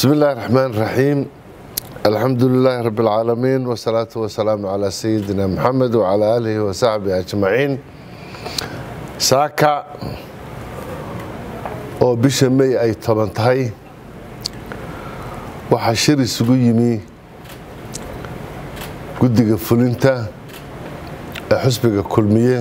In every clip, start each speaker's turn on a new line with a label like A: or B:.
A: بسم الله الرحمن الرحيم الحمد لله رب العالمين والصلاة والسلام على سيدنا محمد وعلى آله وصحبه أجمعين saaka oo bisha may ay toban tahay waxaa shir isugu yimi guddiga fulinta ee xusbiga kulmiye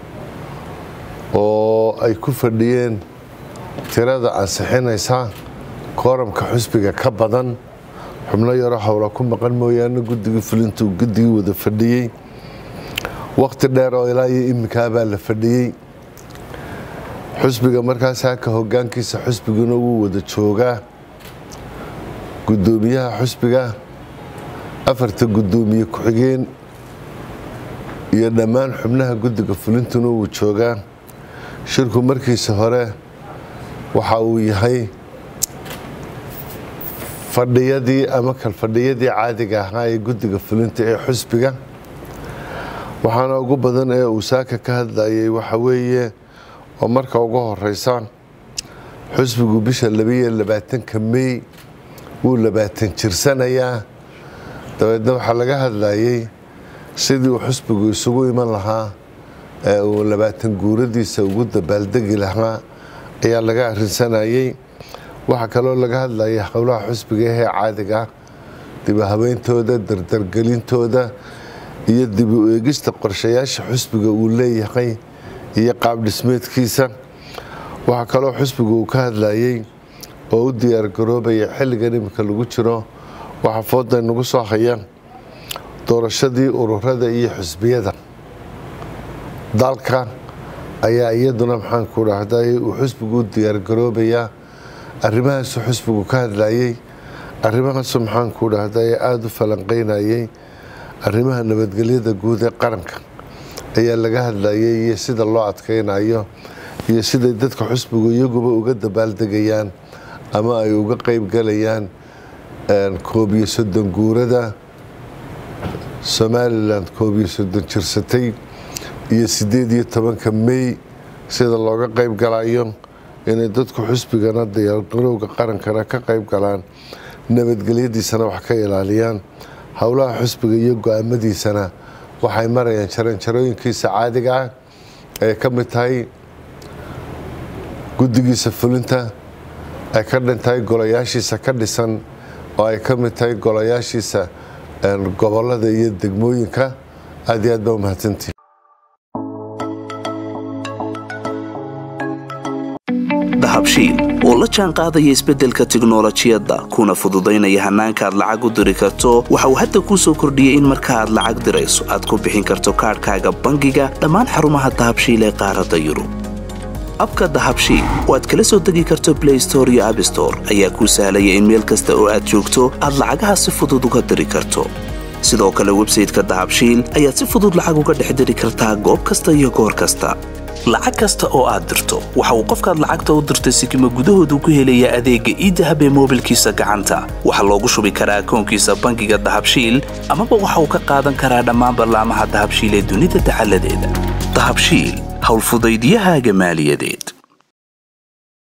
A: oo ay ku fadhiyeen tirada ansixinaysa kooramka xusbiga ka badan xubno yaro howla ku maqan mooyaane guddigii fulinta uu guddigii wada fadhiyey waqti dheer oo ilaa iyo iminkaabaa la fadhiyey xusbiga markaas haka hogaankiisa xusbiguna wuu wada joogaa gudoomiyaha xusbiga afarta gudoomiye ku-xigeen iyo dhammaan xubnaha guddiga fulintuna wuu joogaa shirku markiisa hore waxa uu yahay fadhiyadii ama kalfadhiyadii caadiga ahaa ee guddiga fulinta ee xusbiga waxaana ugu badan ee uu saaka ka hadlayay waxa weeye oo marka ugu horeysa xusbigu bisha labaiyo labaatanka mey wuu labaatan jirsanayaa dabeedna waxaa laga hadlayay sidii uu xusbigu isugu iman lahaa ee uu labaatan guuradiisa ugu dabaaldegi lahaa ayaa laga arinsanayay waxaa kaloo laga hadlayay howlaha xusbiga ahee caadiga dibu habeyntooda dardargelintooda iyo dib u eegista qorshayaasha xusbiga uu leeyahay iyo qaab dhismeedkiisa waxaa kaloo xusbigu uu ka hadlayay oo u diyaargaroobaya xilligan iminka lagu jiro waxaa fooda nagu soo haya doorashadii ururada iyo xusbiyada dalka ayaa iyaduna maxaanku dhahday uu xusbigu u diyaargaroobayaa arrimahaasuu xusbigu ka hadlayay arrimahaasu maxaanku dhahday aada u falanqeynayay arrimaha nabadgelyada guud ee qaranka ayaa laga hadlayay iyo sida loo adkeynayo iyo siday dadka xusbigu iyaguba uga dabaaldegayaan ama ay uga qeybgalayaan koob iyo soddon guurada somalilan koob iyo soddon jirsatay iyo siddeed iyo tobanka mey sida looga qeyb galayo inay dadku xusbigana diyaargarowga qarankana ka qeyb galaan nabadgelyadiisana wax ka ilaaliyaan howlaha xusbiga iyo go-aamadiisana waxay marayaan jaranjarooyinkiisa caadiga ah ay ka mid tahay guddigiisa fulinta ay ka dhan tahay golayaashiisa ka dhisan oo ay ka mid tahay golayaashiisa gobolada iyo degmooyinka aad iyo aad baa umahadsantihi
B: dahabshiil oo la jaan qaadaya isbeddelka tiknolojiyadda kuna fududaynaya hannaanka aad lacag u diri karto waxa uu hadda kuu soo kordhiyey in marka aad lacag dirayso aad ku bixin karto kaadhkaaga bangiga dhammaan xarumaha dahabshiil ee qaaradda yurub abka dahabshiil oo aad kala soo degi karto blay store iyo abstore ayaa kuu sahlaya in meel kasta oo aad joogto aad lacagaha si fudud uga diri karto sidoo kale websayteka dahabshiil ayaad si fudud lacag uga dhex diri kartaa goob kasta iyo goor kasta lacag kasta oo aad dirto waxa uu qofkaad lacagta u dirtay sikima gudahoodu ku helayaa adeegga iidahab ee moobilkiisa gacanta waxaa loogu shubi karaa akoonkiisa bangiga dahabshiil amaba waxa uu ka qaadan karaa dhammaan ballaamaha dahabshiil ee dunida dacaladeeda dahabshiil howlfudaydiyahaaga maaliyadeed